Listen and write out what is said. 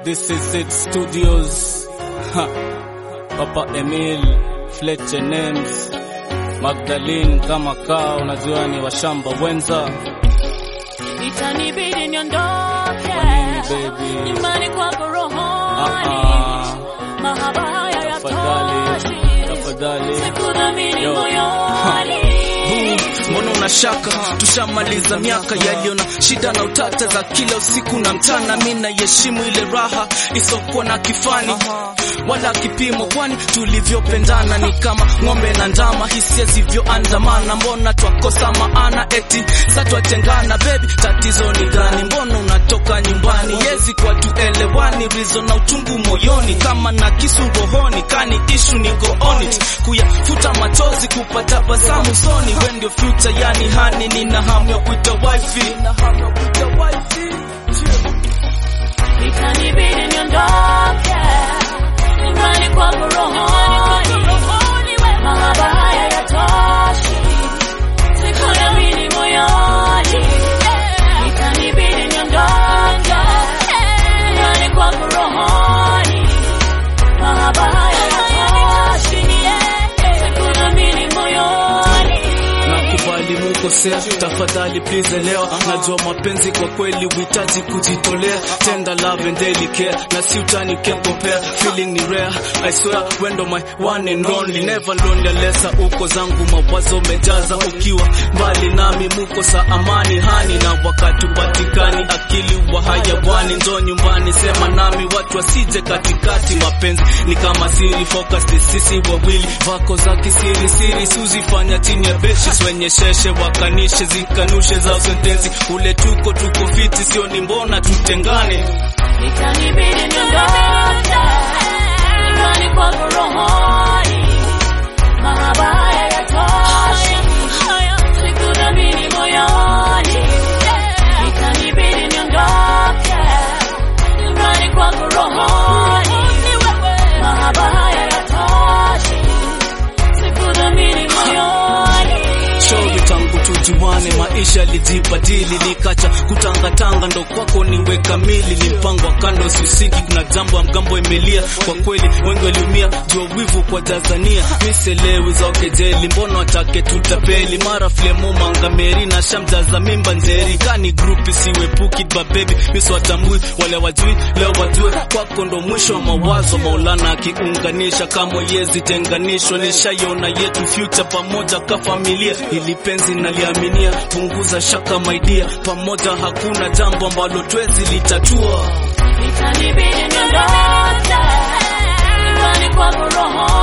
This is it studios. Ha. Papa Emil, Fletcher Names, Magdalene kama kaa, unajua ni washamba wenza. Itanibidi niondoke Kwa nini baby? nyumbani kwako Ah, rohoni, ah. mahaba haya Tafadhali, yatoshi, tafadhali. sikudhamini Yo. moyoni. Mbona una shaka? Tushamaliza miaka yaliyo na shida na utata za kila usiku na mchana. Mi naiheshimu ile raha isokuwa na kifani wala kipimo, kwani tulivyopendana ni kama ng'ombe na ndama, hisia zivyoandamana. Mbona twakosa maana eti sa twatengana? Baby, tatizo ni gani? Mbona unatoka nyumbani? Yezi kwa tuelewani, rizo na uchungu moyoni, kama na kisu rohoni, kani ishu ni go on it, kuyafuta machozi, kupata basamu soni. We ndio future, yani hani, nina hamu ya kuita wifi. Itanibidi niondoke nyumbani kwako rohoni, mahaba haya yatoshi, sikudhamini moyoni. Itanibidi niondoke nyumbani kwako rohoni, mahaba haya yatoshi, sikudhamini moyoni. Nakubali mukosea, tafadhali please elewa. Najua mapenzi kwa kweli uhitaji kujitolea, tender love and daily care, na si utani can compare. Feeling ni rare, I swear when ndo my one and only, never lonely unless uko zangu mawazo mejaza, ukiwa mbali nami mukosa amani hani, na wakati upatikani akili wa hayawani, njo nyumbani sema nami, watu wasije katikati. Mapenzi ni kama siri, focus ni sisi wawili, vako za kisiri siri, suzifanya chini ya beshi wenye sheshe wakanishe zikanushe za sentensi, ule tuko tuko fiti, sio ni mbona tutengane. Itanibidi niondoke nyumbani kwako rohoni, mahaba haya yatoshi, sikudhamini moyoni. Itanibidi niondoke nyumbani kwako rohoni, mahaba haya yatoshi, sikudhamini moyoni. Shauri tangu tujuane, maisha lijibadili, likacha kutangatanga, ndo kwako niwe kamili. Ni mpango wa kando, siusiki, kuna jambo ya mgambo imelia. Kwa kweli wengi waliumia, jua wivu kwa Tanzania. Miselewi za kejeli, mbona watake tutapeli? Mara flemo mangameri na shamjaza mimba nzeri, kani grupi siwepuki ba baby, miso watambui wale wajui, leo wajue kwako ndo mwisho wa mawazo. Maulana akiunganisha kama yezi tenganishwa, nishaiona yetu future pamoja ka familia, ili penzi naliaminia, punguza shaka maidia, pamoja hakuna jambo ambalo twezi litatua. Itanibidi niondoke nyumbani kwako rohoni